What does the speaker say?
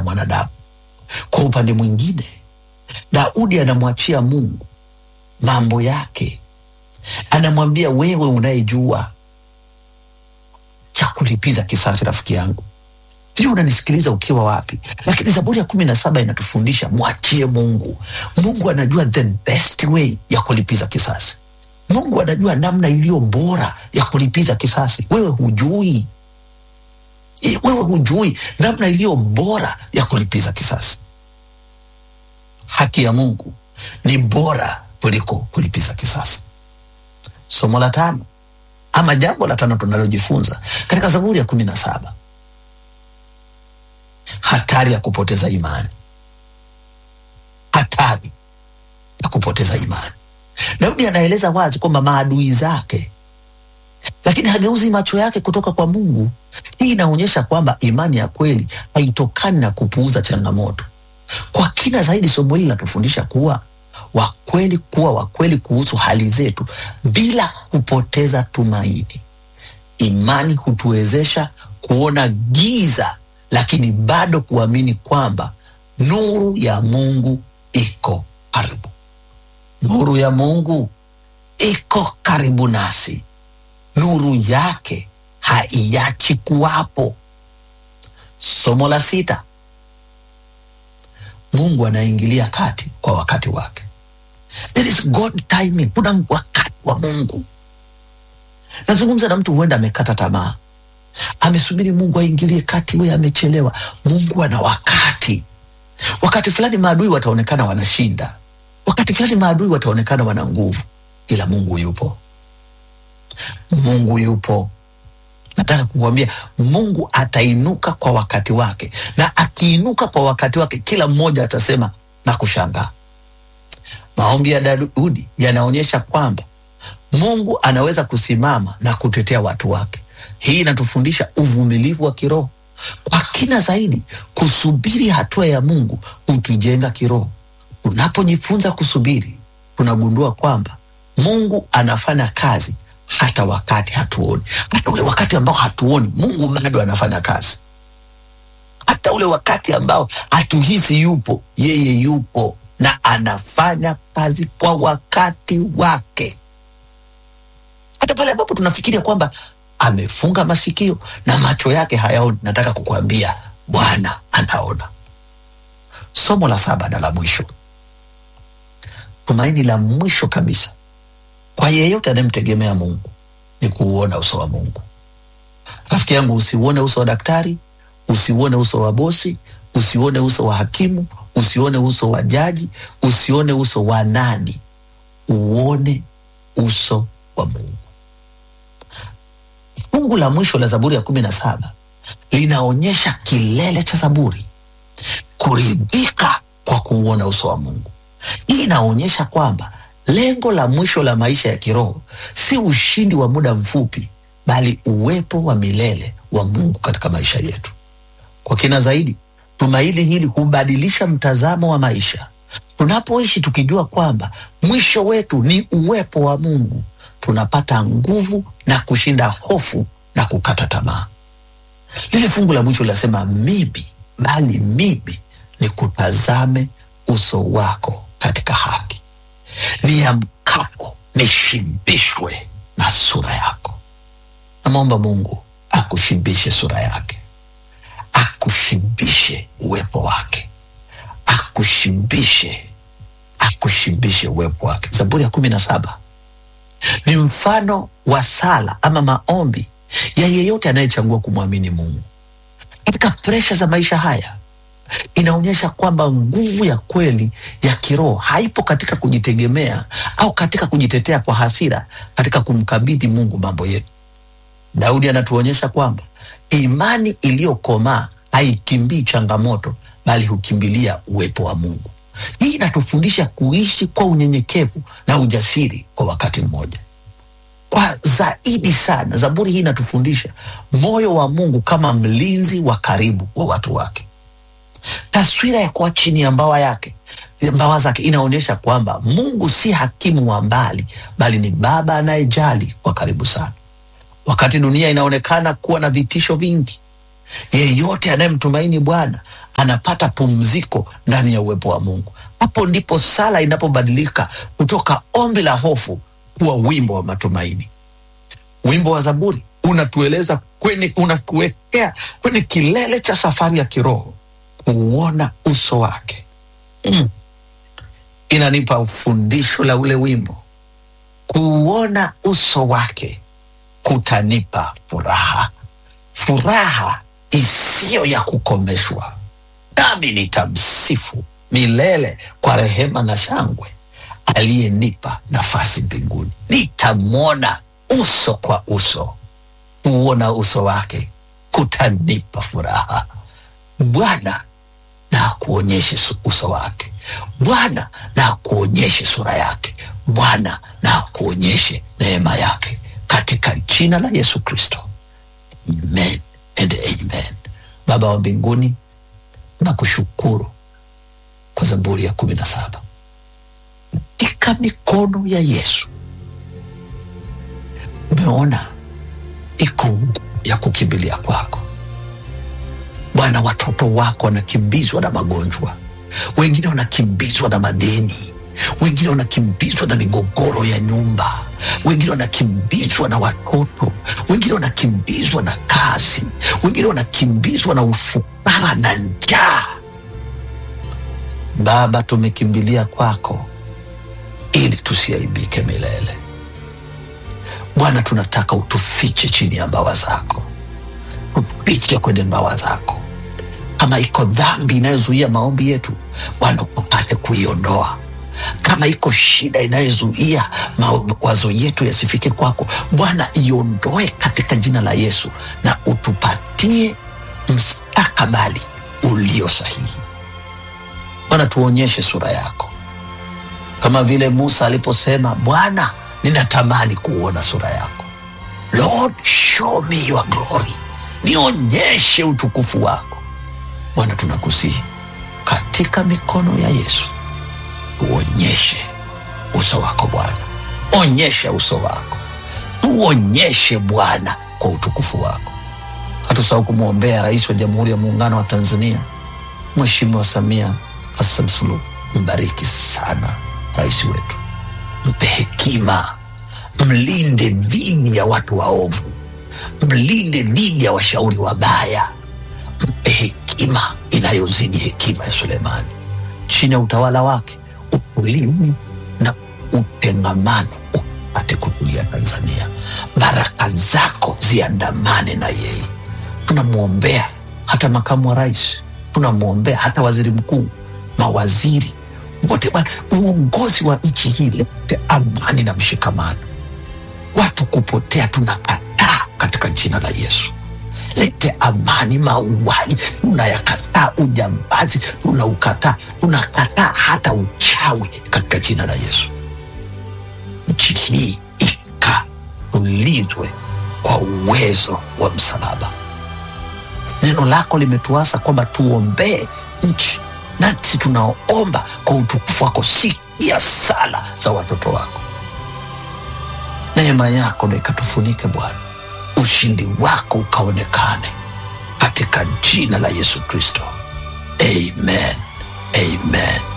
mwanadamu. Kwa upande mwingine, Daudi anamwachia Mungu mambo yake, anamwambia wewe unayejua cha kulipiza kisasi, rafiki yangu, sijui unanisikiliza ukiwa wapi, lakini Zaburi ya kumi na saba inatufundisha mwachie Mungu. Mungu anajua the best way ya kulipiza kisasi. Mungu anajua namna iliyo bora ya kulipiza kisasi. Wewe hujui, Eh, wewe hujui namna iliyo bora ya kulipiza kisasi. Haki ya Mungu ni bora kuliko kulipiza kisasi. Somo la tano ama jambo la tano tunalojifunza katika Zaburi ya kumi na saba hatari ya kupoteza imani, hatari ya kupoteza imani. Daudi anaeleza wazi kwamba maadui zake, lakini hageuzi macho yake kutoka kwa Mungu. Hii inaonyesha kwamba imani ya kweli haitokani na kupuuza changamoto. Kwa kina zaidi, somo hili linatufundisha kuwa wakweli, kuwa wakweli kuhusu hali zetu bila kupoteza tumaini. Imani hutuwezesha kuona giza, lakini bado kuamini kwamba nuru ya Mungu iko karibu. Nuru ya Mungu iko karibu nasi, nuru yake haiachi kuwapo. Somo la sita, Mungu anaingilia kati kwa wakati wake. There is God timing. Kuna wakati wa Mungu. Nazungumza na mtu huenda amekata tamaa, amesubiri Mungu aingilie kati, we amechelewa. Mungu ana wakati. Wakati fulani maadui wataonekana wanashinda, wakati fulani maadui wataonekana wana nguvu, ila Mungu yupo. Mungu yupo. Nataka kukuambia Mungu atainuka kwa wakati wake, na akiinuka kwa wakati wake, kila mmoja atasema na kushangaa. Maombi ya Daudi yanaonyesha kwamba Mungu anaweza kusimama na kutetea watu wake. Hii inatufundisha uvumilivu wa kiroho. Kwa kina zaidi, kusubiri hatua ya Mungu hutujenga kiroho. Unapojifunza kusubiri, tunagundua kwamba Mungu anafanya kazi hata wakati hatuoni. Hata ule wakati ambao hatuoni, Mungu bado anafanya kazi. Hata ule wakati ambao hatuhisi yupo, yeye yupo na anafanya kazi kwa wakati wake. Hata pale ambapo tunafikiria kwamba amefunga masikio na macho yake hayaoni, nataka kukuambia Bwana anaona. Somo la saba na la mwisho, tumaini la mwisho kabisa kwa yeyote anayemtegemea Mungu ni kuuona uso wa Mungu. Rafiki yangu, usiuone uso wa daktari, usiuone uso wa bosi, usione uso wa hakimu, usione uso wa jaji, usione uso wa nani, uone uso wa Mungu. Fungu la mwisho la Zaburi ya kumi na saba linaonyesha kilele cha Zaburi, kuridhika kwa kuuona uso wa Mungu. Hii inaonyesha kwamba lengo la mwisho la maisha ya kiroho si ushindi wa muda mfupi, bali uwepo wa milele wa Mungu katika maisha yetu. Kwa kina zaidi, tumaini hili hubadilisha mtazamo wa maisha. Tunapoishi tukijua kwamba mwisho wetu ni uwepo wa Mungu, tunapata nguvu na kushinda hofu na kukata tamaa. Lile fungu la mwisho linasema mimi, bali mimi ni kutazame uso wako katika haki, niamkapo nishibishwe na sura yako. Namwomba Mungu akushibishe sura yake, akushibishe uwepo wake, akushibishe akushibishe uwepo wake. Zaburi ya kumi na saba ni mfano wa sala ama maombi ya yeyote anayechagua kumwamini Mungu katika presha za maisha haya. Inaonyesha kwamba nguvu ya kweli ya kiroho haipo katika kujitegemea au katika kujitetea kwa hasira, katika kumkabidhi Mungu mambo yetu. Daudi anatuonyesha kwamba imani iliyokomaa haikimbii changamoto, bali hukimbilia uwepo wa Mungu. Hii inatufundisha kuishi kwa unyenyekevu na ujasiri kwa wakati mmoja. Kwa zaidi sana, Zaburi hii inatufundisha moyo wa Mungu kama mlinzi wa karibu wa watu wake. Taswira ya kuwa chini ya mbawa yake mbawa zake inaonyesha kwamba Mungu si hakimu wa mbali, bali ni baba anayejali kwa karibu sana. Wakati dunia inaonekana kuwa na vitisho vingi, Yeyote anayemtumaini Bwana anapata pumziko ndani ya uwepo wa Mungu. Hapo ndipo sala inapobadilika kutoka ombi la hofu kuwa wimbo wa matumaini. Wimbo wa Zaburi unatueleza kwenye, unatuwekea kwenye kilele cha safari ya kiroho, kuuona uso wake. Mm. Inanipa ufundisho la ule wimbo, kuuona uso wake kutanipa furaha, furaha isiyo ya kukomeshwa, nami nitamsifu milele kwa rehema na shangwe, aliyenipa nafasi mbinguni. Nitamwona uso kwa uso, kuona uso wake kutanipa furaha. Bwana na akuonyeshe su- uso wake, Bwana na akuonyeshe sura yake, Bwana na akuonyeshe neema yake, katika jina la Yesu Kristo, amen and amen. Baba wa mbinguni, nakushukuru kwa Zaburi ya kumi na saba katika mikono ya Yesu umeona iko nguvu ya kukimbilia kwako Bwana. Watoto wako wanakimbizwa na magonjwa, wengine wanakimbizwa na madeni, wengine wanakimbizwa na migogoro ya nyumba, wengine wanakimbizwa na watoto, wengine wanakimbizwa na kazi, wengine wanakimbizwa na ufukara na njaa. Baba, tumekimbilia kwako ili tusiaibike milele. Bwana, tunataka utufiche chini ya mbawa zako, tufiche kwenye mbawa zako. Kama iko dhambi inayozuia maombi yetu, Bwana upate kuiondoa. Kama iko shida inayozuia mawazo yetu yasifike kwako, Bwana iondoe katika jina la Yesu, na utupatie mstakabali ulio sahihi. Bwana, tuonyeshe sura yako kama vile Musa aliposema, Bwana, ninatamani kuona sura yako. Lord, show me your glory, nionyeshe utukufu wako. Bwana, tunakusihi katika mikono ya Yesu, tuonyeshe uso wako Bwana, onyesha uso wako, tuonyeshe Bwana kwa utukufu wako. Hatusahau kumwombea Rais wa Jamhuri ya Muungano wa Tanzania, Mheshimiwa Samia Hassan Suluhu. Mbariki sana rais wetu, mpe hekima, mlinde dhidi ya watu waovu, mlinde dhidi ya washauri wabaya, mpe hekima inayozidi hekima ya Sulemani. Chini ya utawala wake utulivu na utengamano upate kutulia Tanzania. Baraka zako ziandamane na yeye. Tunamwombea hata makamu wa rais, tunamwombea hata waziri mkuu, mawaziri wote, Bwana, uongozi wa nchi hii lete amani na mshikamano. Watu kupotea tunakataa katika jina la Yesu. Lete amani. Mauaji tunayakataa, ujambazi tunaukataa, tunakataa hata uchawi katika jina la Yesu. Nchi hii ikatulizwe kwa uwezo wa msalaba. Neno lako limetuasa kwamba tuombee nchi, nasi tunaomba kwa utukufu wako. Sikia sala za watoto wako, neema yako na ikatufunike Bwana, ushindi wako ukaonekane katika jina la Yesu Kristo, amen, amen.